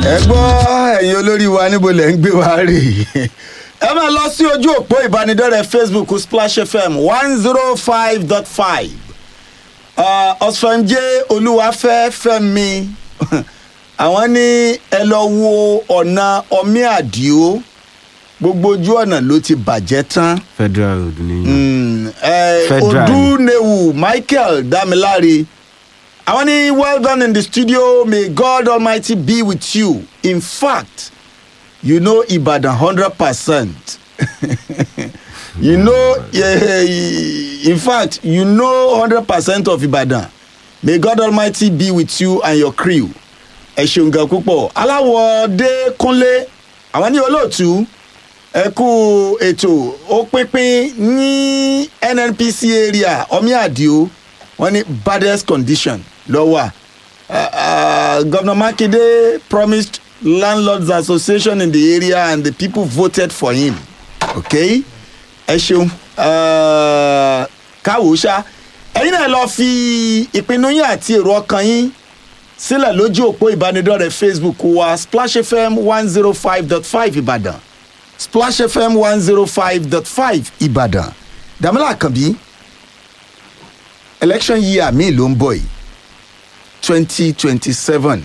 ẹ gbọ́ ẹ̀yin olórí wa níbo lẹ̀ ń gbé wa rè ẹ máa lọ sí ojú òpó ìbánidọ́rẹ̀ẹ́ facebook splash fm one zero five dot five ọ̀sánjẹ́ olúwafẹ́ fẹ́mi àwọn ní ẹ lọ wo ọ̀nà ọmí àdìo gbogbo ojú ọ̀nà ló ti bàjẹ́ tán federal road ni. Mm, eh, Federal. odunewu michael damilare àwọn ní well done in the studio may god almighty be with you in fact you know ibadan hundred percent you know yeah, in fact you know hundred percent of ibadan may god almighty be with you and your crew ẹ ṣeun gan púpọ̀ aláwọ̀dé kúnlé àwọn ní olóòtú ẹ kú ètò ó pínpín ní nnpc area omi àdìo wọn ní baddest condition lọ́wọ́ uh, governor makinde promised landlords association in the area and the people voted for him okay ẹ ṣeun uh, káwọ́ ṣá ẹ̀yin náà lọ fi ìpinnu yín àti èrò ọkàn yín sílẹ̀ lójú òpó ìbánidọ́rẹ̀ẹ́ facebook wa splash fm one zero five dot five ìbàdàn splash fm one zero five dot five ìbàdàn dàmílà àkànbí election year mi ló ń bọ̀ yìí twenty twenty seven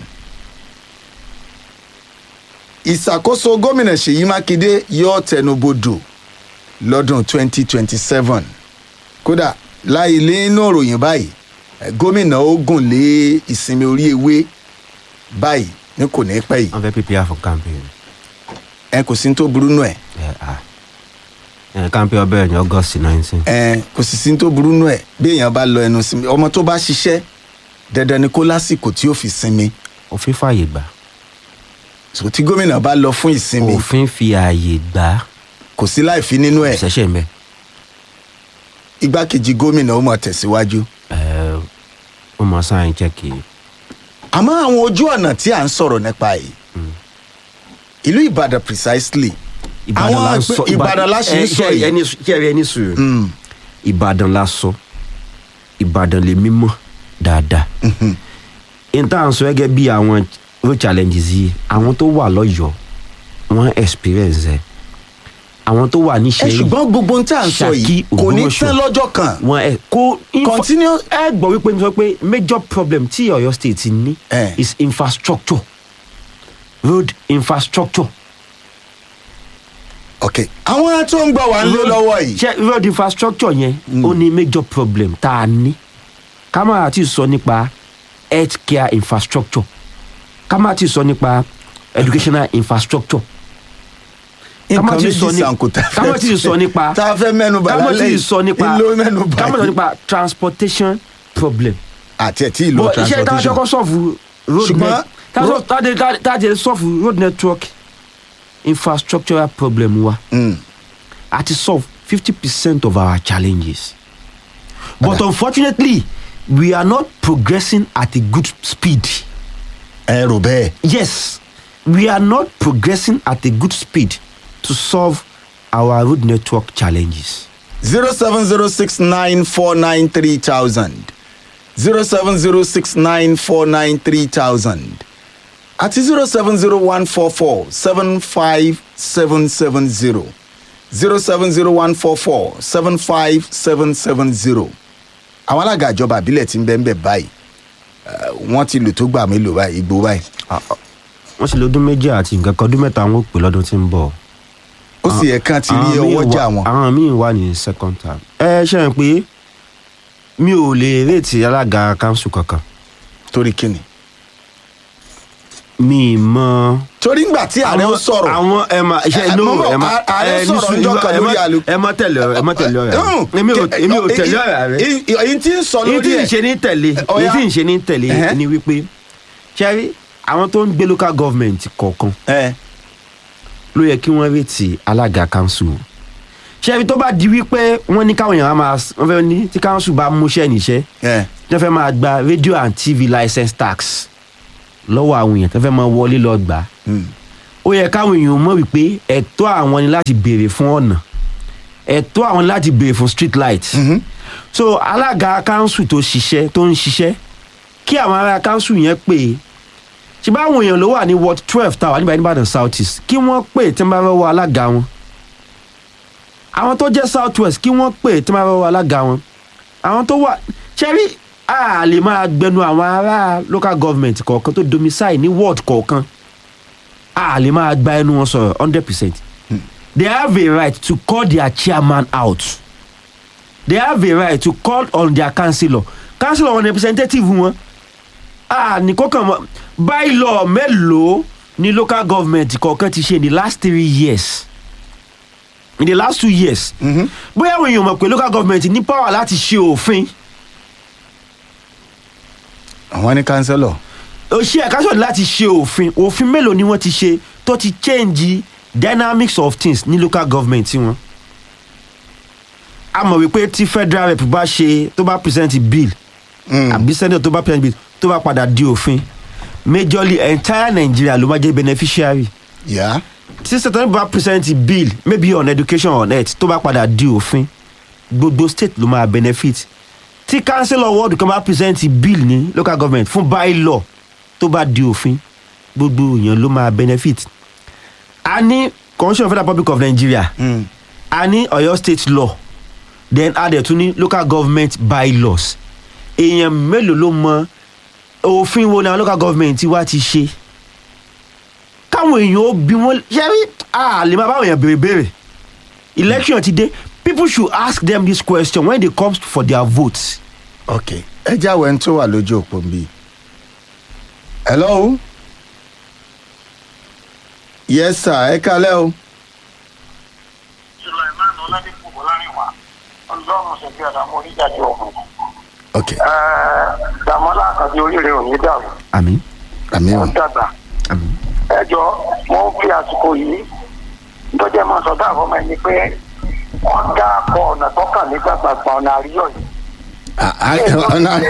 ìṣàkóso gómìnà ṣèyí mákindé yóò tẹnubodò lọ́dún twenty twenty seven kódà láì nínú òròyìn báyìí eh, gómìnà ó gùn lé ìsinmi orí ewé báyìí ní kò ní pẹ́ yìí wọ́n fẹ́ prepare for campaign. ẹ kò sí ní tó burú nù ẹ̀ ẹ ah ẹ campaign ọbẹ̀ ní august nineteen. ẹ kò sì sí ní tó burú nù ẹ̀ bí èèyàn bá lọ ẹnu sinmi ọmọ tó bá ṣiṣẹ́ dandan ni kó lásìkò tí ó fi sinmi òfin fààyè gbà. so tí gómìnà bá lọ fún ìsinmi òfin fi ààyè gbà. kò sí láì fi nínú ẹ̀ ìṣẹ̀ṣẹ̀ ń bẹ̀. igbákejì gómìnà ó mọ̀ tẹ̀síwájú ẹ ó mọ sáyẹn chẹ́kì. àmọ́ àwọn ojú ọ̀nà tí à ń sọ̀rọ̀ nípa yìí ìlú ìbàdàn precisely ìbàdàn la ń sọ ìbàdàn la ṣe ń sọ yìí ẹni kẹrì ẹni sùúrù. Mm, ìbàdàn la sọ ìbàdàn lè mímọ́ dáadáa. n tá à ń sọ gẹ́gẹ́ bí àwọn road challenges yìí àwọn tó wà lọ́yọ̀ọ́ wọ́n experience ẹ̀ àwọn tó wà ẹ níṣẹ́ ṣùgbọ́n gbogbo ohun tí à ń sọ yìí Ṣakí, kò ní Ògbómọ̀ṣọ́. tán lọ́jọ́ kan wọn ẹ kó info- Continue. ẹ gbọ́ wípé mi sọ pé major problem tí ọ̀yọ́ state ní Eh. is infrastructure road infrastructure. ok àwọn tó ń gbọ́ wá ń lé lọ́wọ́ yìí ṣe road infrastructure yẹn ó ní major problem tá a ní ká má ti sọ nípa health care infrastructure ká má ti sọ nípa educational infrastructure ká má nǹkan ti méjì sọ ní- sànkó tá a ká má ti sọ nípa tá a fẹ́ mẹ́nu bà ká má lálẹ́ ti sọ nípa ìlú mẹ́nu bà ká má ti sọ yìí nípa transportation problem àti ẹ̀ tí ìlú bọ iṣẹ́ tá a transportation ṣọkọ sọ́ọ̀fù road Ṣùgbọ́n net tá a ro- sọ- tá a dé- tá a- tá a jẹ sọ́ọ̀fù road network infrastructural problem wa Mm. àti solve fifty percent of our challenges but Ọ̀dà. unfortunately we are not progressing at a good speed ẹ rò bẹ́ẹ̀ yes we are not progressing at a good speed to solve our road network challenges. zero seven zero six nine four nine three thousand zero seven zero six nine four nine three thousand àti zero seven zero one four four seven five seven seven zero zero seven zero one four four seven five seven seven zero àwọn alága ìjọba àbílẹ̀ ti ń bẹ́ẹ̀ bẹ́ẹ̀ báyìí eh, wọ́n ti lò tó gbà mélòó báyìí igbó báyìí wọ́n sì lọ́dún méjì àti nǹkan kan ọdún mẹ́ta wọn ò pè lọ́dún tí ń bọ̀. ó sì yẹ kán ti rí Àwọn míì ọwọ́ jà wà- wọn. àwọn míì wà ní second term. ẹ ṣe ń pé mi ò lè réètì alága kanṣu kankan torí kíni. mi mọ. torí ngbà tí ààrẹ ń sọ̀rọ̀ àwọn ẹ ma Ẹ, ṣe ẹ, no mo mọ̀, ẹ ma a- ààrẹ ẹ, sọ̀rọ̀ ní ọjọ́ sùúrù, kan ẹ lórí má- àlù- ẹ má tẹ̀lé ọ̀rẹ́ ẹ má tẹ̀lé ọ̀rẹ́ èmi ò èmi ò tẹ̀lé ọ̀rẹ́ rẹ èyí tí ń sọ èyí lórí tí ń ẹ̀ ṣe ní tẹ̀lé Ọ̀yá. èyí tí ń ṣe ní tẹ̀lé Ẹ̀hẹ́. ni wípé ṣẹ́rí àwọn tó ń gbé local government kọ̀ọ̀kan ẹ ló yẹ kí wọ́n retí alága council ṣẹ́rí tó bá di wípé wọ́n ní káwọn èèyàn á máa wọ́n fẹ́ ní tí council bá múṣẹ́ níṣẹ́ ẹ wọ́n fẹ́ máa gba radio and tv license tax lọ́wọ́ àwọn èèyàn tó fẹ́ máa wọlé lọ gbà á mm, ó yẹ káwọn èèyàn mọ̀ wípé ẹ̀tọ́ àwọn ni láti béèrè fún ọ̀nà ẹ̀tọ́ àwọn ni láti béèrè fún street light mhm. so alága council tó ṣiṣẹ́ tó ń ṣiṣẹ́ kí àwọn ará council yẹn pè é ṣe bá àwọn èèyàn ló wà ní ward twelve tá a wà níbàá níbàdàn south east kí wọ́n pè tí wọ́n bá fẹ́ wọ alága wọn àwọn tó jẹ́ south west kí wọ́n pè tí wọ́n bá fẹ́ wọ alága wọn àwọn tó wà ṣẹ́rí a lè máa gbẹnu àwọn ará local government kọ̀ọ̀kan tó domicile ní ward kọ̀ọ̀kan a lè máa gba ẹnu wọn sọ̀rọ̀ hundred percent they have a right to call their chairman out they have a right to call on their councillor councillor wọn representative wọn a ní kọ́kàn mọ́ bylaw mélòó ni local government kọ̀ọ̀kan ti ṣe in the last three years in the last two years bóyá àwọn èèyàn mọ̀ pé local government ní power láti ṣe òfin àwọn ní kánsẹ́lọ̀ òṣìṣẹ́ ẹ̀ka sọ̀rọ̀ láti ṣe òfin òfin mélòó ni wọ́n ti ṣe tó ti change dynamics of things ní local government wọn. a mọ̀ wípé tí federal rep bá ṣe tó bá present bill àbí senate tó bá present bill tó bá padà di òfin majorly entire nigeria ló máa jẹ́ beneficiary yá tí state bá present bill maybe on education on health tó bá padà di òfin gbogbo state ló máa benefit tí councillor ward kan bá present bill ní local government fún bylaw tó bá di òfin gbogbo èèyàn ló máa benefit a ní commission of federal public of nigeria a ní ọ̀yọ́ state law then a dẹ̀ tún ní local government bylaws èèyàn mélòó ló mọ òfin wo ni àwọn local government wa ti ṣe káwọn èèyàn ó bí wọn ṣẹ́rí a lè máa báwọn èèyàn béèrè béèrè election ti dé people should ask them this question when they come for their votes. ok ẹ jáwé ń tó wà lójú òpó mi. hello yes sir ẹ kalẹ́ o. Sulaiman Ọládépò Bọ́lárìnwá ọlọ́run ṣẹ̀gbẹ́ àdàmú oníjàjọ ọ̀hún. ok Dàmọ́lá àkàndé oríire ò ní dàrú. àmì àmì Ó o dàgbà. àmì. Ẹ jọ mo ń fi àsìkò yìí tọ́jà máa sọ dáàbọ̀ máa ní pé wọ́n dá akọ ọ̀nà tọ́kàn nígbà gbàgbà ọ̀nà àríyọ̀ yìí. Ah, ah, ọ̀nà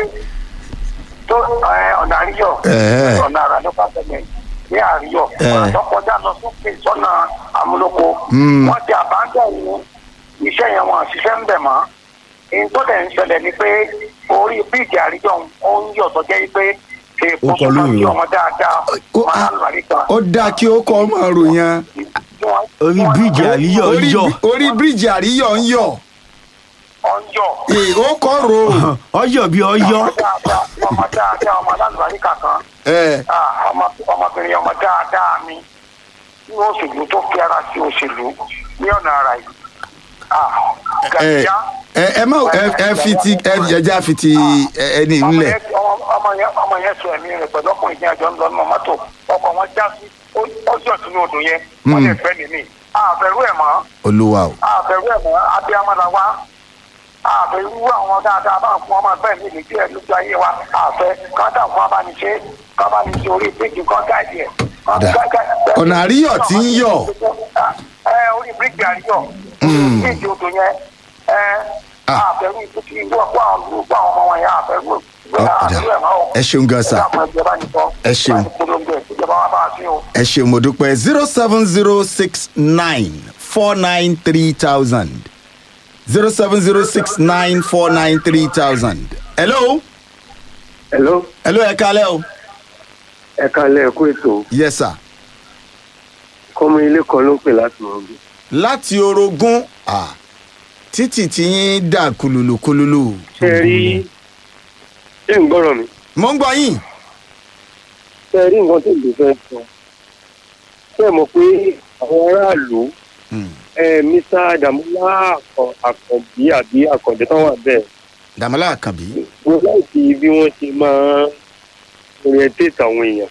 tó ẹ, ọ̀nà àríyọ̀ Ẹ̀ẹ́. ọ̀nà àrà nípa tẹ̀lẹ̀ ní àríyọ̀ Ẹ̀ẹ́. ọ̀nà tó kọjá lọ sókè sọ́nà amúlòkó Mm. wọ́n ti àbájá yìí iṣẹ́ yẹn wọn àṣìṣe ń bẹ̀ mọ́ èyí tó dẹ̀ ń ṣẹlẹ̀ ni pé orí bíìgì àríyọ̀ ó ń yọ̀ tó jẹ́ pé èèpo Ó tó kọ máa ń lóyún. yọ ọmọ dáadáa Ó- máa ah, ń lọ àríkà. ó dáa kí ó kọ́ ọmọ ròyìn orí bíríìjì àríyọ̀ orí yọ bí- orí bíríìjì àríyọ̀ ń yọ̀ ó ń yọ̀ Ee, ó kọ́ ro ọyọ bí ọyọ ọmọ dáadáa ọmọ dáadáa ọmọ alálùbáríkà kan ẹ Ah, ọmọ- ọmọbìnrin ọmọ dáadáa mi ní òṣèlú tó fi ara sí òṣèlú ní ọ̀nà ara yìí. Ah, ẹ Gàdíyá, ẹ ẹ má ẹ ẹ fi ti ẹ ẹja fi ti ẹ- ẹni ọmọ ńlẹ̀ yẹn- ọmọ- ọmọ yẹn- ọmọ yẹn sọ ẹ̀mí rẹ̀ pẹ̀lú ọkùnrin tí àjọ ń lọ nínú mọ́tò ọkọ̀ wọn já sí ó- ó jọ̀ sínú odò yẹn wọ́n lè fẹ́ nìyí. àbẹ̀rù ẹ̀ mọ́ olúwa o àbẹ̀rù ẹ̀ mọ́ abiyamọ́ra wa àbẹ̀rù àwọn dáadáa bá ń fún ọmọ bẹ́ẹ̀ ní ìlú díẹ̀ lójú ayé wa àfẹ́ kọ́ńtà fún abániṣe kábàániṣe orí bíríkì kan gáàdì ẹ̀. Dà. Ọ̀nà àríyọ̀ tí ń yọ̀. ẹ orí bíríkì àríyọ̀ bíríkì odò yẹn ẹ Ah. àbẹ̀rù ìtútù ìlú ọ̀pọ̀ àwọn olùkọ́ àwọn ọmọ wọn yẹn àbẹ̀rù Ó, dà. Ẹ ṣeun gan sà. Ẹ ṣeun. ẹ ṣe mo dúpẹ́ zero seven zero six nine four nine three thousand zero seven zero six nine four nine three thousand. hello hello hello ẹ kalẹ́ o ẹ kalẹ̀ ẹ̀kú ètò yes sir kọ́mọ ilé kan ló ń pè láti ọ̀gbìn. láti orogún ah, títì tí yín dà kululu kululu ṣe rí ṣé ń gbọ́rọ̀ mi. mo ń gbọ́ yín ṣe rí nǹkan tó lè fẹ́ sọ ṣe mọ̀ pé àwọn aráàlú Hmm. ẹ mr damola Akàn- àkànbí àbí àkàndé tán wà bẹ́ẹ̀ dàmọ́lá àkànbí mo láìsí bí wọ́n ṣe máa ń orientate àwọn èèyàn.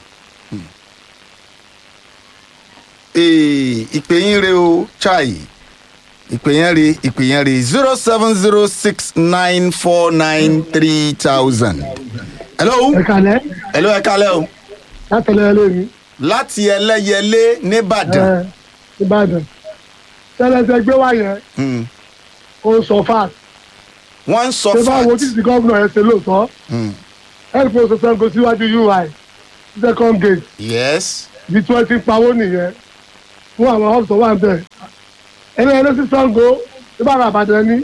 Ee, ìpè yín re o chai ìpè yẹn re ìpè yẹn re zero seven zero six nine four nine three thousand. hello ẹ kalẹ hello ẹ kalẹ́ o látẹlẹ lórí láti ẹlẹ́yẹlé nìbàdàn. ẹ ìbàdàn tẹlẹsẹ gbé wá yẹn Hmm. ó sọ fat wọ́n ń sọ ṣé bá wo fact. títí gómìnà yẹn ṣe lóòótọ́ Hmm. ẹnìkan oṣù sango síwájú ui second gate yes ibi tí wọ́n ti ń pawó nìyẹn fún àwọn hub tó wà ń bẹ̀ ẹni ẹni sí sango ìbára àbàdàn ní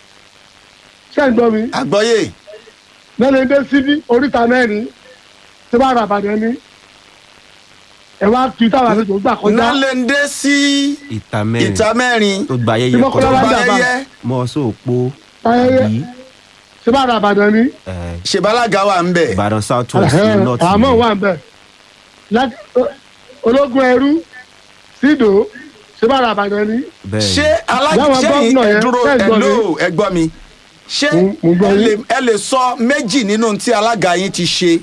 ṣé ń gbọ́ mi àgbọ́yé lẹ́nu dé síbí oríta mẹ́rin ṣé bá ra àbàdàn ni ẹ wá tu táwọn àlejò gbà kọjá nálẹ̀ndé sí ìta mẹ́rin ìta mẹ́rin tó gba ayẹyẹ Tí Mọ́kọ́lá tó wá bá dàbà. yẹyẹ mọ́ sóòpó ayẹyẹ bí ṣé bá ra àbàdàn ni ṣèbálága wà ń bẹ̀ ìbàdàn south west Ẹ̀hẹ́n, north àmọ́ wà ń bẹ̀ Láti- o- ológun ẹrú sídò ṣé bá ra àbàdàn ni bẹ́ẹ̀ ṣé Láwọn aláṣẹ́yìn gómìnà yẹn, ẹ̀dúró ṣé ẹ gbọ́ ẹ̀lò ẹ̀gbọ́n mi ṣé Mo- mo gbọ́ ẹ yín. lè- ẹ lè sọ méjì nínú tí alága yín ti ṣe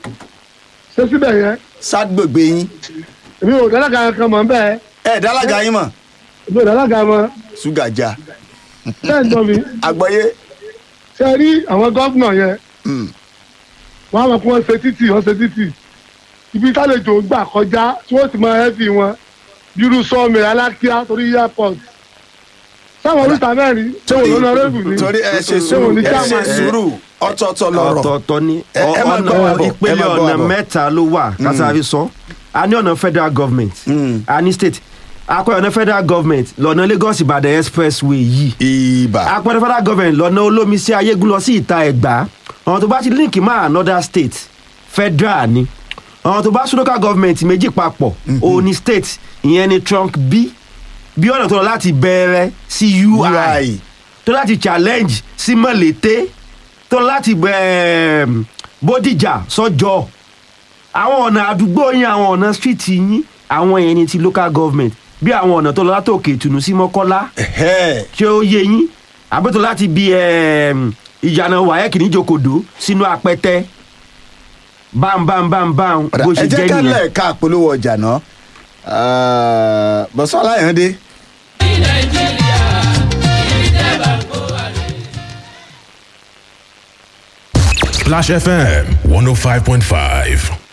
ṣé síbẹ̀ yẹn ságbègbè yín èmi ò dálága kan mọ̀ ń bẹ́ẹ̀ ẹ̀ dálága yín mọ̀ èmi ò dálága mọ̀ ṣúgàjà ṣé ẹ̀ ń gbọ́ mi àgbọ̀yé ṣe rí àwọn gómìnà yẹn Mm. wọn á mọ̀ kí wọ́n ṣe títì wọ́n ṣe títì ibi tálejò gbà kọjá tí wọ́n ti máa ẹ́fì wọn bírú sọ́ọ̀mì alákíá torí airport sáwọn oríta mẹ́rin ṣé wọn lọ́nà rẹ́bù ni torí ẹ ṣe ṣé wọn sùúrù ní ẹ ṣe chairman ni? sùúrù ọ̀tọ̀ọ̀tọ̀ lọ̀rọ̀ ọ̀tọ̀ọ̀tọ̀ ni Ẹ- ẹ máa ọ̀nà gbọ́ wa bọ̀, ẹ ìpele máa gbọ́ wa ọ̀nà bọ̀. mẹ́ta ló wà kásáfi sọ a ní ọ̀nà federal government Mm. a ní state akọ ọ̀nà federal government lọ́nà lagos ìbàdàn expressway yìí ìbà apẹ̀rẹ̀ federal government lọ́nà olómi sí ayégun lọ sí ìta ẹ̀gbá ọ̀nà tó bá ti link mọ́ another state federal ni ọ̀nà tó bá sún local government méjì papọ̀ òun ni state ìyẹn ni trunk b bí ọ̀nà tó lọ láti bẹ̀rẹ̀ sí ui ui tó láti challenge sí mọ̀lété tó láti um, bódìjà sọ́jọ́ àwọn ọ̀nà àdúgbò yín àwọn ọ̀nà street yín àwọn yẹn ni ti local government bí àwọn ọ̀nà tó lọ látòkè ìtùnú sí mọ́kọ́lá Ẹ̀hẹ́. ṣé ó yé yín àbẹ́tò láti bí um, ìyànà wáyẹ́kì níjòkòdó sínú apẹ́tẹ́ bámbámbámbám Ọ̀dà, bó ẹ ṣe jẹ́ jẹ́ ká nìyẹn. lẹ́ẹ̀ka àpolówó ọjà náà bọ́sọ́ aláyàndé Splash FM 105.5.